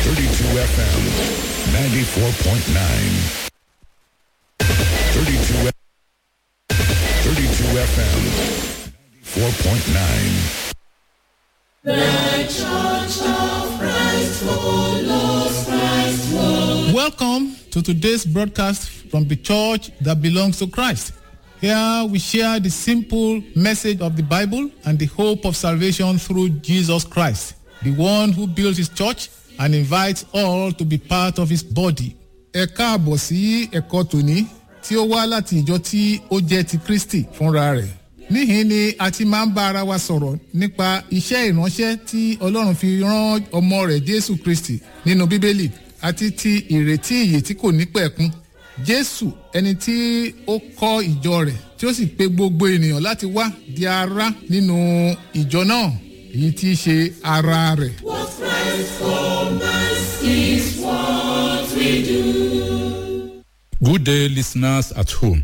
32 FM, 94.9. 32, 32 FM, 4.9. Welcome to today's broadcast from the church that belongs to Christ. Here we share the simple message of the Bible and the hope of salvation through Jesus Christ, the one who built his church and invites all to be part of his body. Ẹ káàbọ̀ sí ẹ̀kọ́ tòní tí ó wá láti ìjọ tí ó jẹ́ ti Kristi fúnra rẹ̀. Níhìn ni a ti máa ń bá ara wa sọ̀rọ̀ nípa iṣẹ́ ìránṣẹ́ tí Ọlọ́run fi rán ọmọ rẹ̀ Jésù Kristi nínú Bíbélì àti ti ìrètí ìyè tí kò ní pẹ̀kun. Jésù ẹni tí ó kọ́ ìjọ rẹ̀ tí ó sì pe gbogbo ènìyàn láti wá di ara nínú ìjọ náà èyí tí í ṣe ara rẹ̀. What Christ for us is what we do. Good day, listeners at home.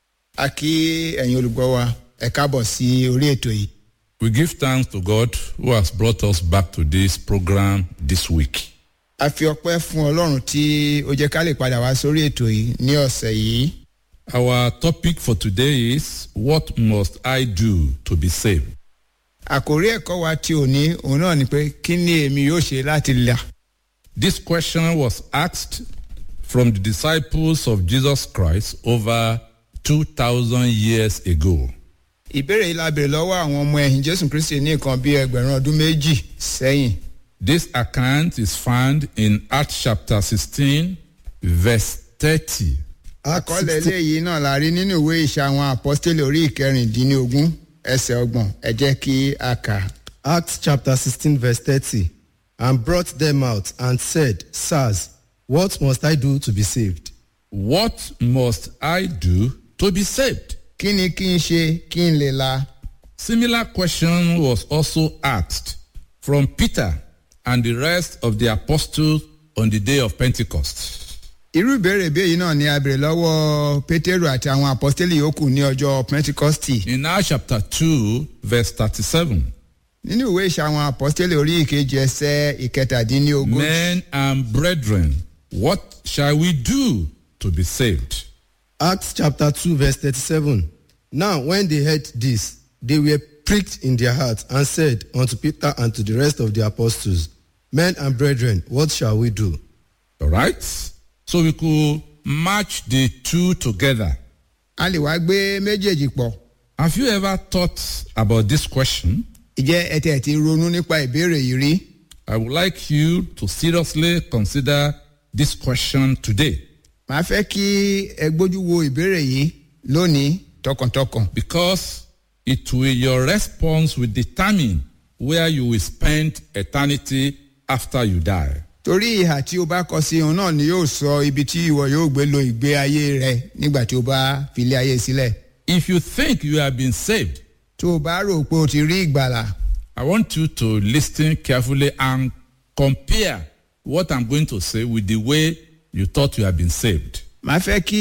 a kí ẹ̀yin olùgbọ́ wa ẹ káàbọ̀ sí orí ètò yìí We give thanks to God who has brought us back to this program this week. a fi ọpẹ́ fún ọlọ́run tí ó jẹ́ ká lè padà wá sórí ètò yìí ní ọ̀sẹ̀ yìí Our topic for today is What must I do to be saved? àkórí ẹ̀kọ́ wa tí ò ní òun náà ni pé kí ni èmi yóò ṣe láti là This question was asked from the disciples of Jesus Christ over 2,000 years ago. ìbéèrè yìí la béèrè lọ́wọ́ àwọn ọmọ ẹ̀yìn jésù kristi ní nǹkan bíi ẹgbẹ̀rún ọdún méjì sẹ́yìn This account is found in Acts chapter 16, verse 30. àkọọ́lẹ̀ eléyìí náà la rí nínú ìwé ìṣe àwọn àpọ́stélì orí ìkẹrìndínlógún ẹsẹ̀ ọgbọ̀n ẹ jẹ́ kí a kà á. Acts chapter 16, verse 30. And brought them out and said, Sirs, what must I do to be saved? What must I do to be saved? kí ni kí n ṣe kí n lè la Similar question was also asked from Peter and the rest of the apostles on the day of Pentecost. irú ìbéèrè bí èyí náà ni a béèrè lọ́wọ́ pétérù àti àwọn àpọ́stélì yòókù ní ọjọ́ pentikọ́stì In Acts chapter 2, verse 37, nínú ìwé ìṣe àwọn àpọ́stélì orí ìkejì ẹsẹ̀ ìkẹtàdínlógún Men and brethren, what shall we do to be saved? Acts chapter 2, verse 37. Now, when they heard this, they were pricked in their hearts and said unto Peter and to the rest of the apostles, Men and brethren, what shall we do? All right? So we could match the two together. a lè wá gbé méjèèjì pọ̀ Have you ever thought about this question? ìjẹ́ ẹ tẹ̀ ti ronú nípa ìbéèrè yìí rí I would like you to seriously consider this question today màá fẹ́ kí ẹ gbójú wo ìbéèrè yìí lónìí tọkàntọkàn because it will your response will determine where you will spend eternity after you die. torí ìhà tí o bá kọ sí òun náà ni yóò sọ ibi tí ìwọ yóò gbé lo ìgbé ayé rẹ nígbà tí o bá filé ayé sílẹ̀ If you think you have been saved, tó o bá rò pé o ti rí ìgbàlà I want you to listen carefully and compare what I'm going to say with the way you thought you have been saved. màá fẹ́ kí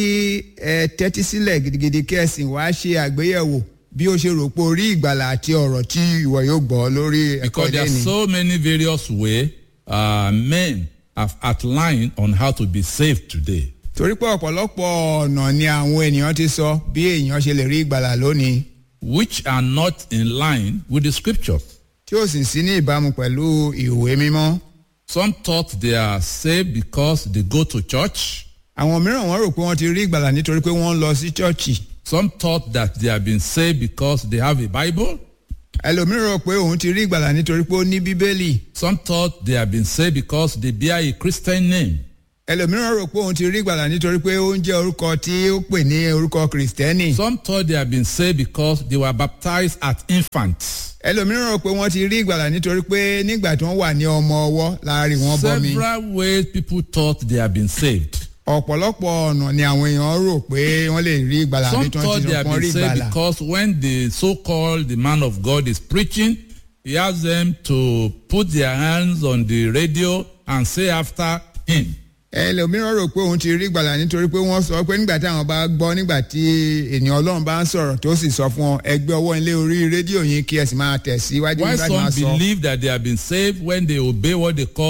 ẹ tẹ́tí sílẹ̀ gidigidi kí ẹ sì wá ṣe àgbéyẹ̀wò bí o ṣe rò pé o rí ìgbàlà àti ọ̀rọ̀ tí ìwọ yóò gbọ́ lórí ẹ̀kọ́ Because there are lẹ́ni. so many various ways uh, men have outlined on how to be saved today. torí pé ọ̀pọ̀lọpọ̀ ọ̀nà ni àwọn ènìyàn ti sọ bí èèyàn ṣe lè rí ìgbàlà lónìí which are not in line with the scriptures. tí ó sì sí ní ìbámu pẹ̀lú ìwé mímọ́. Some thought they are saved because they go to church. àwọn mìíràn wọ́n rò pé wọ́n ti rí ìgbàlà nítorí pé wọ́n ń lọ sí chọ́ọ̀chì. Some thought that they have been saved because they have a Bible. ẹlòmíràn rò pé òun ti rí ìgbàlà nítorí pé ó ní bíbélì. Some thought they have been saved because they bear a Christian name. ẹlòmíràn rò pé òun ti rí ìgbàlà nítorí pé ó ń jẹ́ orúkọ tí ó pè ní orúkọ kìrìsìtẹ́nì. Some thought they have been saved because they were baptized as infants. ẹlòmíràn rò pé wọ́n ti rí ìgbàlà nítorí pé nígbà tí wọ́n wà ní ọmọ ọwọ́ láàrin wọn bọ́mi. Several ways people thought they have been saved. ọ̀pọ̀lọpọ̀ ọ̀nà ni àwọn èèyàn rò pé wọ́n lè rí ìgbàlà àbí Some tí wọ́n thought ti they rò have pé wọ́n rí been saved ìgbàlà. because when the so-called the man of God is preaching, he asks them to put their hands on the radio and say after him. ẹlòmíràn rò pé òun ti rí ìgbàlà nítorí pé wọ́n sọ pé nígbà táwọn bá gbọ́ nígbà tí ènìyàn ọlọ́run bá ń sọ̀rọ̀ tó sì sọ fún ọ ẹgbẹ́ ọwọ́ ilé orí rédíò yín kí ẹ sì máa tẹ̀ síwájú Why nígbà tí wọ́n some sọ. believe that they have been saved when they obey what they call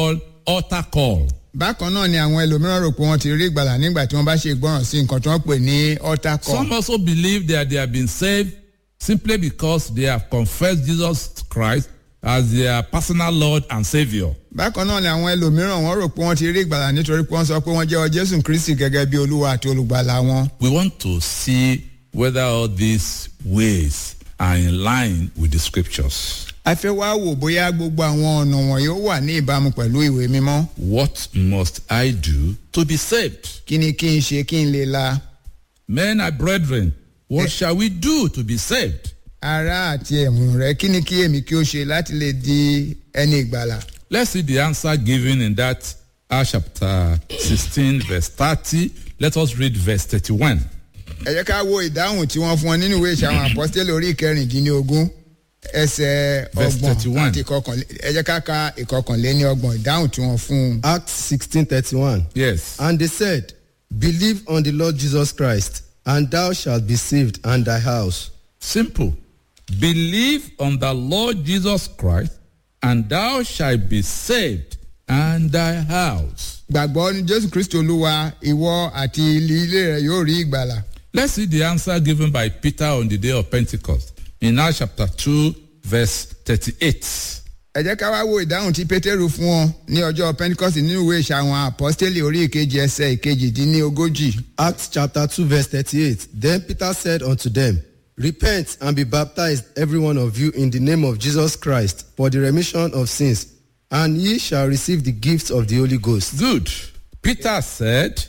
altar call. bákan náà ni àwọn ẹlòmíràn rò pé wọ́n ti rí ìgbàlà nígbà tí wọ́n bá ṣe ìgbọràn sí nǹkan tí wọ́n pè ní altar call. Some also believe that they have been saved simply because they have confessed Jesus Christ as their personal Lord and Savior. bákan náà ni àwọn ẹlòmíràn wọ́n rò pé wọ́n ti rí ìgbàlà nítorí pé wọ́n sọ pé wọ́n jẹ́wọ́ jésù kristi gẹ́gẹ́ bí olúwa àti olùgbàlà wọn. We want to see whether all these ways are in line with the scriptures. a fẹ́ wá wò bóyá gbogbo àwọn ọ̀nà wọ̀nyí ó wà ní ìbámu pẹ̀lú ìwé mímọ́. What must I do to be saved? kí ni kí n ṣe kí n lè la Men and brethren, what Eh. shall we do to be saved? ara àti ẹ̀mú rẹ kí ni kí èmi kí ó ṣe láti lè di ẹni ìgbàlà. Let's see the answer given in that Acts chapter 16, verse 30. Let us read verse 31. ẹ jẹ́ ká wo ìdáhùn tí wọ́n fún wọn nínú ìwé ìṣàwọn àpọ́sítélì orí ìkẹrìndínlógún ẹsẹ̀ Verse ọgbọ̀n 31. àti ìkọkànlé ẹ jẹ́ ká ka ìkọkànléní ọgbọ̀n ìdáhùn tí wọ́n fún un. Acts sixteen thirty-one. Yes. And they said, Believe on the Lord Jesus Christ, and thou shalt be saved and thy house. Simple. Believe on the Lord Jesus Christ, and thou shalt be saved and thy house. gbàgbọ́ ní jésù kristi olúwa ìwọ àti ilé rẹ yóò rí ìgbàlà. Let's see the answer given by Peter on the day of Pentecost in Acts chapter 2, verse 38. ẹ jẹ́ ká wá wo ìdáhùn tí pétérù fún wọn ní ọjọ́ pentecost nínú ìwé ìṣàwọn àpọ́sítélì orí ìkejì ẹsẹ̀ ìkejìdínlógójì. Acts chapter 2, verse 38. Then Peter said unto them, Repent and be baptized, every one of you, in the name of Jesus Christ, for the remission of sins, and ye shall receive the gift of the Holy Ghost. Good. Peter said,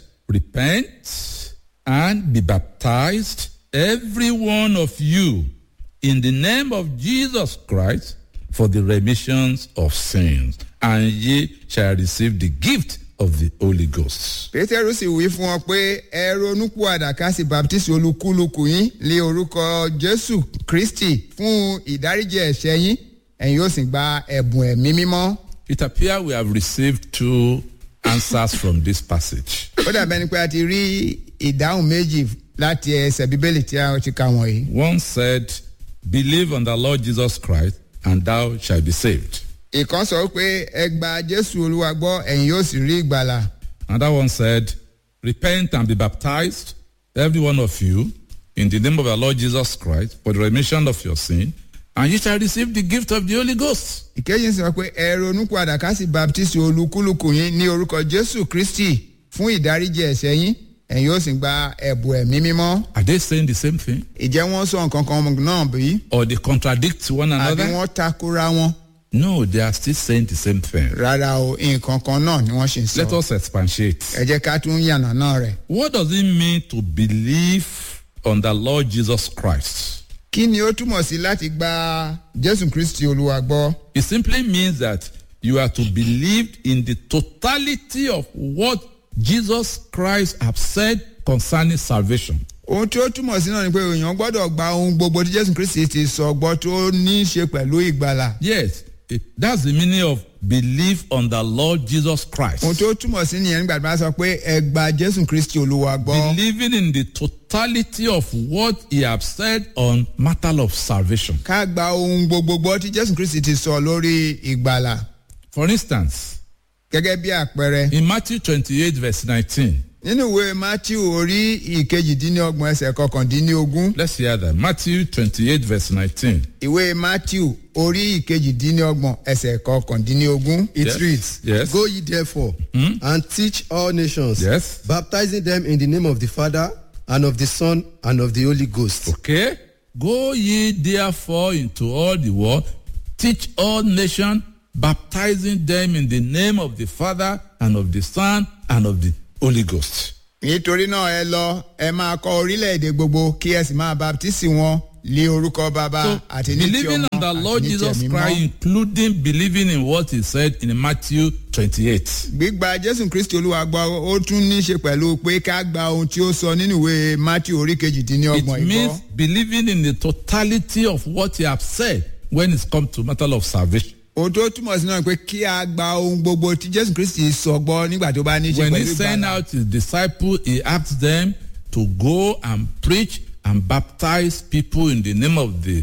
Repent and be baptized, every one of you, in the name of Jesus Christ, for the remissions of sins, and ye shall receive the gift of the Holy Ghost. pétérù sì wí fún wọn pé ẹ ronúpìwàdà ká sì baptisi olúkúlùkù yín lé orúkọ jésù kristi fún ìdáríjì ẹ̀ṣẹ̀ yín ẹ̀yin yóò sì gba ẹ̀bùn ẹ̀mí mímọ́. It appears we have received two answers from this passage. ó dàbẹ́ ni pé a ti rí ìdáhùn méjì láti ẹsẹ̀ bíbélì tí a ti kà wọ̀nyí. One said, Believe on the Lord Jesus Christ, and thou shalt be saved. ìkan sọ pé ẹ gba jésù olúwa gbọ́ ẹ̀yin yóò sì rí ìgbàlà. Another one said, Repent and be baptized, every one of you, in the name of the Lord Jesus Christ, for the remission of your sin, and you shall receive the gift of the Holy Ghost. ìkejì sọ pé ẹ ronúpìwàdà ká sì baptisi olúkúlùkù yín ní orúkọ jésù kristi fún ìdáríjì ẹ̀ṣẹ̀ yín ẹ̀yin yóò sì gba ẹ̀bùn ẹ̀mí mímọ́. Are they saying the same thing? ìjẹ́ wọ́n sọ nǹkan kan náà bí? Or they contradict one àbí another? wọ́n takora wọn. No, they are still saying the same thing. rárá o nǹkan kan náà ni wọ́n ṣe ń Let sọ. us expatiate. ẹ jẹ́ ká tún yànnà náà rẹ̀. What does it mean to believe on the Lord Jesus Christ? kí ni ó túmọ̀ sí láti gba jésù kristi olúwa gbọ́? It simply means that you are to believe in the totality of what Jesus Christ has said concerning salvation. ohun tí ó túmọ̀ sí náà ni pé èèyàn gbọ́dọ̀ gba ohun gbogbo tí jésù kristi ti sọ gbọ́ tó ní í ṣe pẹ̀lú ìgbàlà. Yes, it- that's the meaning of believe on the Lord Jesus Christ. ohun tí ó túmọ̀ sí nìyẹn nígbà tí wọ́n sọ pé ẹ gba jésù kristi olúwa gbọ́. Believing in the totality of what he has said on matter of salvation. ká gba ohun gbogbo gbọ́ tí jésù kristi ti sọ lórí ìgbàlà. For instance, gẹ́gẹ́ bí àpẹẹrẹ in Matthew 28 verse 19, nínú ìwé matthew orí ìkejìdínlọ́gbọ̀n ẹsẹ̀ kọkàndínlógún let's hear that. Matthew 28 verse 19. ìwé matthew orí ìkejìdínlọ́gbọ̀n ẹsẹ̀ kọkàndínlógún. It Yes. reads, Yes. Go ye therefore and teach all nations, Yes. baptizing them in the name of the Father and of the Son and of the Holy Ghost. Okay? Go ye therefore into all the world, teach all nations, baptizing them in the name of the Father and of the Son and of the Holy Ghost. nítorí náà ẹ lọ ẹ máa kọ orílẹ̀-èdè gbogbo kí ẹ sì máa baptisi wọn lé orúkọ bàbá So, àti ní ti believing ọmọ on the àti Lord ní ti Jesus ẹ̀mí Christ, mọ́. including believing in what he said in Matthew 28. gbígba jésù kristi olúwa gbọ́ ó tún ní í ṣe pẹ̀lú pé ká gba ohun tí ó sọ nínú ìwé matthew orí It kejìdínlọ́gbọ̀n ìgbọ́. means believing in the totality of what he has said when it's come to matter of salvation. ohun tó túmọ̀ sí náà ni pé kí a gba ohun gbogbo tí jésù kristi sọ gbọ́ nígbà tó bá ní í ṣe When he pẹ̀lú sent ìgbàlà. out his disciples, he asked them to go and preach and baptize people in the name of the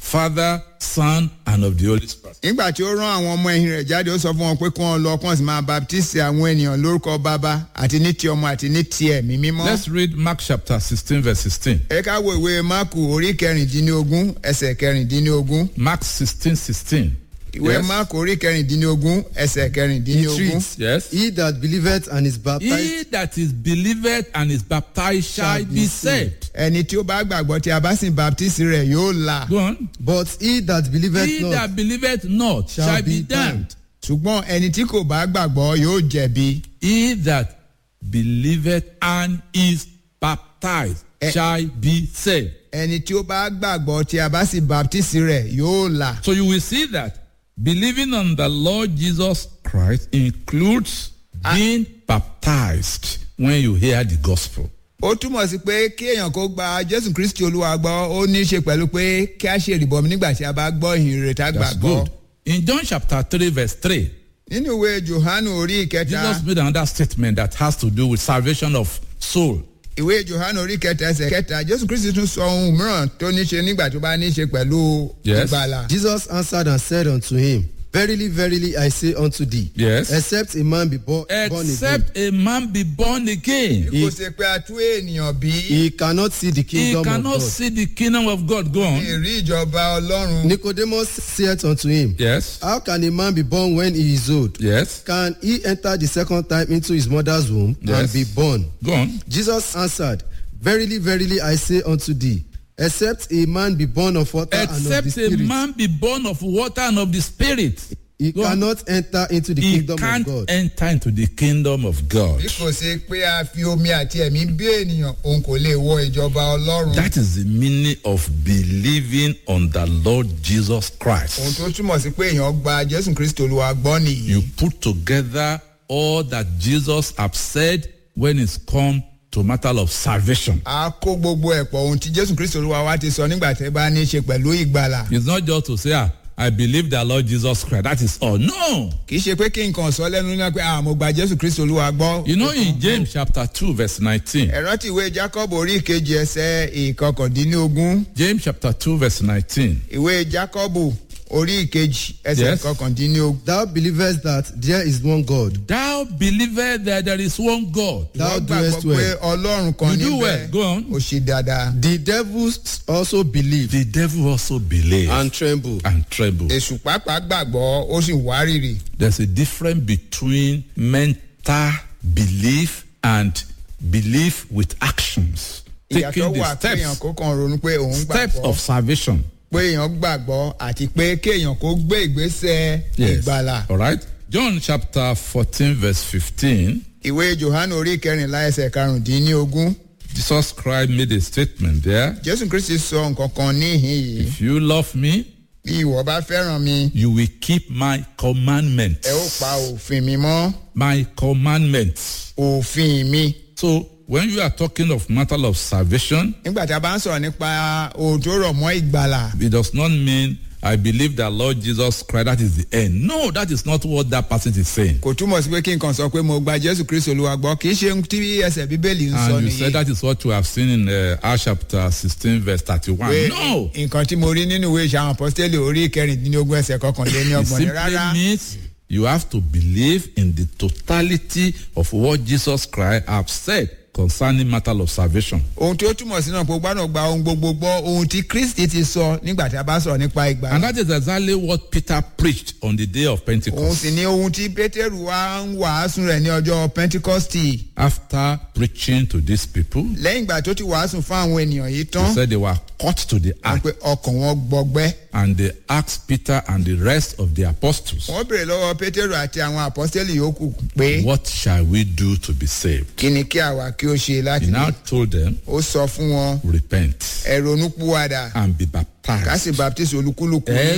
Father, Son, and of the Holy Spirit. nígbà tí ó rán àwọn ọmọ ẹ̀yìn rẹ̀ jáde ó sọ fún wọn pé kí wọ́n lọ kí wọ́n sì máa baptisi àwọn ènìyàn lórúkọ bàbá àti ní ti ọmọ àti ní ti ẹ̀mí mímọ́. Let's read Mark chapter 16, verse 16. ẹ ká wo ìwé máàkù orí kẹrìndínlógún ẹsẹ̀ kẹrìndínlógún Mark 16, 16. ìwé Yes. máàkù orí kẹrìndínlógún ẹsẹ̀ It kẹrìndínlógún. reads, Yes. He that believeth and is baptized He that is believed and is baptized shall Shall be be saved. ẹni tí ó bá gbàgbọ́ tí a bá sì baptisi rẹ̀ yóò là Go on. But he that believeth He not that believeth not shall shall be be damned. ṣùgbọ́n ẹni tí kò bá gbàgbọ́ yóò jẹ̀bi. He that believeth and is baptized Eh. shall be saved. ẹni tí ó bá gbàgbọ́ tí a bá sì baptisi rẹ̀ yóò là. So you will see that believing on the Lord Jesus Christ includes being baptized when you hear the gospel. ó túmọ̀ sí pé kí èèyàn kó gba jésù kristi olúwa gbọ́ ó ní í ṣe pẹ̀lú pé kí a ṣe ìrìbọmi nígbà tí a bá gbọ́ ìhìn rẹ̀ tá That's gbàgbọ́. good. In John chapter 3, verse 3, nínú ìwé johannu orí ìkẹta Jesus made another statement that has to do with salvation of soul. ìwé johannu orí ìkẹta ẹsẹ̀ kẹta jésù kristi tún sọ ohun mìíràn tó ní í ṣe nígbà tó bá ní í ṣe pẹ̀lú Yes. ìgbàlà. Jesus answered and said unto him, Verily, verily, I say unto thee, Yes. except a man be bo- born again, Except a man be born again, kò ṣe pé a tú ènìyàn bí he cannot see the he kingdom of cannot God. see the kingdom of God. Go on. èrè ìjọba ọlọ́run. Nicodemus saith unto him, Yes. How can a man be born when he is old? Yes. Can he enter the second time into his mother's womb Yes. and be born? Go on. Jesus answered, Verily, verily, I say unto thee, except a man be born of water and of Except the a Spirit, man be born of water and of the spirit, he Go on. cannot enter into the he kingdom of can't God. enter into the kingdom of God. bí kò ṣe pé a fi omi àti ẹ̀mí bí ènìyàn òun kò lè wọ ìjọba ọlọ́run. That is the meaning of believing on the Lord Jesus ohun Christ. tó túmọ̀ sí pé èèyàn gba jésù kristi olúwa gbọ́ nìyí. You put together all that Jesus have said when it's come to matter of salvation. a kó gbogbo ẹ̀ pọ̀ ohun tí jésù kristi olúwa wa ti sọ nígbà tẹ́ bá ní í ṣe pẹ̀lú ìgbàlà. It's not just to say, ah, I believe the Lord Jesus Christ. That is all. No. kì í ṣe pé kí nǹkan sọ lẹ́nu náà pé ah mo gba jésù kristi olúwa gbọ́. You know, in James chapter 2, verse 19, ẹ rántí ìwé jacob orí ìkejì ẹsẹ̀ ìkọkàndínlógún James chapter 2, verse 19. ìwé jacob orí ìkejì ẹsẹ̀ Yes. ìkọkàndínlógún. Thou believest that there is one God. Thou believest that there is one God. Thou wọ́n doest gbàgbọ́ pé well. ọlọ́run kan You do níbẹ̀ well. Go on. ó ṣe dáadáa. The devils also believe The devil also believes and, and tremble. tremble. èṣù pàápàá gbàgbọ́ ó sì wárìrì. There's a difference between mental belief and belief with actions. ìyàtọ̀ Taking wà the kéèyàn steps, kó kàn ronú pé òun steps gbàgbọ́ of salvation. pé èèyàn gbàgbọ́ àti pé kéèyàn kó gbé ìgbésẹ̀ ìgbàlà. All right. John chapter 14, verse 15. ìwé johannu orí kẹrìnlá ẹsẹ̀ karùndínlógún Jesus Christ made a statement there. jésù kristi sọ nǹkan kan níhìn yìí If you love me, bí ìwọ bá fẹ́ràn mi you will keep my commandments. ẹ ó pa òfin mi mọ́ My commandments. òfin mi. So when you are talking of matter of salvation, nígbà tí a bá ń sọ̀rọ̀ nípa ohun tó rọ̀ mọ́ ìgbàlà it does not mean I believe that Lord Jesus Christ, that is the end. No, that is not what that passage is saying. kò túmọ̀ sí pé kí n kàn sọ pé mo gba jésù kristi olúwa gbọ́ kì í ṣe ohun tí ẹsẹ̀ bíbélì ń sọ And you nìyí. said that is what you have seen in uh, Acts chapter 16, verse 31. pé No, nǹkan tí mo rí nínú ìwé ìṣe àwọn apọ́sítélì orí kẹrìndínlógún ẹsẹ̀ kọkànléní it ọgbọ̀n ní simply rárá means you have to believe in the totality of what Jesus Christ have said concerning matter of salvation. ohun tí ó túmọ̀ sí náà pé o gbọ́dọ̀ gba ohun gbogbo gbọ́ ohun tí kristi ti sọ nígbà tí a bá sọ̀rọ̀ nípa And ìgbàlà that is exactly what Peter preached on the day of òun Pentecost. sì ni ohun tí pétérù wá ń wàásù rẹ̀ ní ọjọ́ pentikọ́stì After preaching to these people, lẹ́yìn ìgbà tó ti wàásù fún àwọn ènìyàn yìí he tán said they were cut to the wọ́n heart pé ọkàn wọn gbọgbẹ́ and they asked Peter and the rest of the apostles, wọ́n béèrè lọ́wọ́ pétérù àti àwọn apọ́sítélì yòókù pé What shall we do to be saved? kí ni kí àwa kí ó ṣe láti He ní now told them, ó sọ fún wọn Repent ẹ ronúpìwàdà and be ká baptized sì baptisi olúkúlùkù Ẹ